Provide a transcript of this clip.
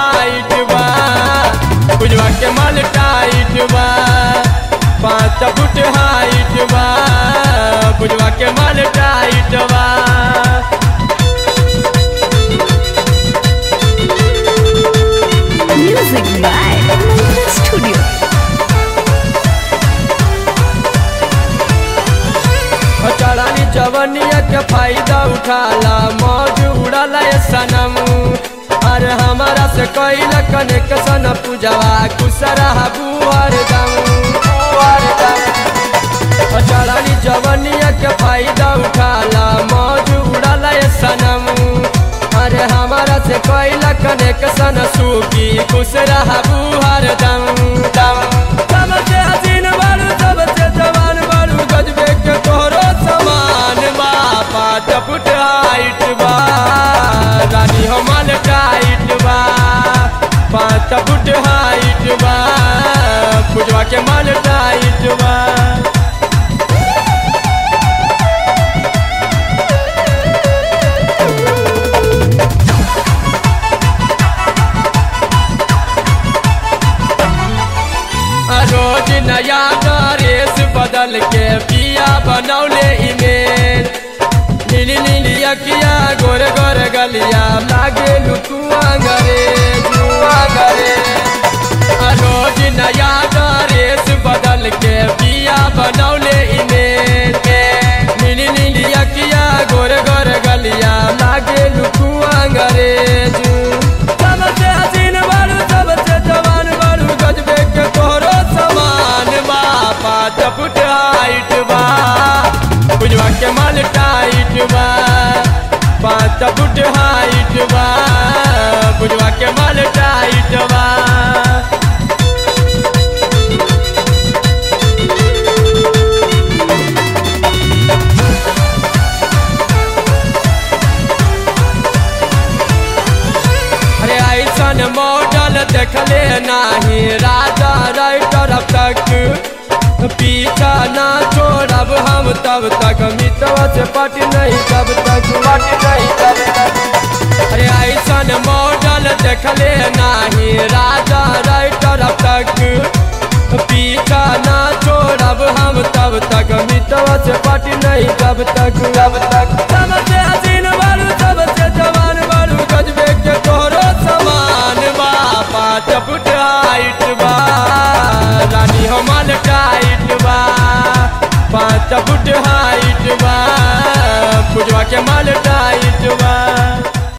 Height बा पुजवा के माल टाइट बा पाँच फुट हाइट बा पुजवा के माल टाइट बा Music by Mantra Studio. चढ़ानी जवनिया के फायदा उठाला मौज उड़ाला ये सनम अरे हमारा से कैल कनेक्शन पूजवा कुसरा बुआर दम बुआर दम चढ़ानी जवनिया के फायदा उठाला मौज उड़ाला ये सनम अरे हमारा से कैल कनेक्शन सूखी कुसरा बुआर दम दम सबसे हसीन बारू सबसे जवान बारू गजबे के तोहरो समान बा पाँच फुट हाइट बा रानी हमार टाइट बा पाँच फुट हाइट बा पुजवा के माल टाइट बा रोज नया ड्रेस बदल के पिया बनौले इमेल नीली नीली अकिया गोर गोर गलिया लागे लुकुआ गरे जुआ गरे रोज नया ड्रेस बदल के पिया बनौले इमेल नीली नीली अकिया गोर गोर गलिया लागे लुकुआ गरे जू सबसे हसीन बारू सबसे जवान बारू गजबे के तोहरो समान बा पाँच फुट हाइट बा पुजवा के माल टाइट बा पाँच फुट हाइट बा पुजवा के माल टाइट बा अरे ऐसन मॉडल देखले नाही राजा राइटर अब तक पीछा ना छोड़ब हम तब तक मितवा से पट नहीं तब तक पट नहीं तब तक अरे ऐसन मॉडल देखले नाही राजा राइटर अब तक पीछा ना छोड़ब हम तब तक मितवा से पट नहीं तब तक तब तक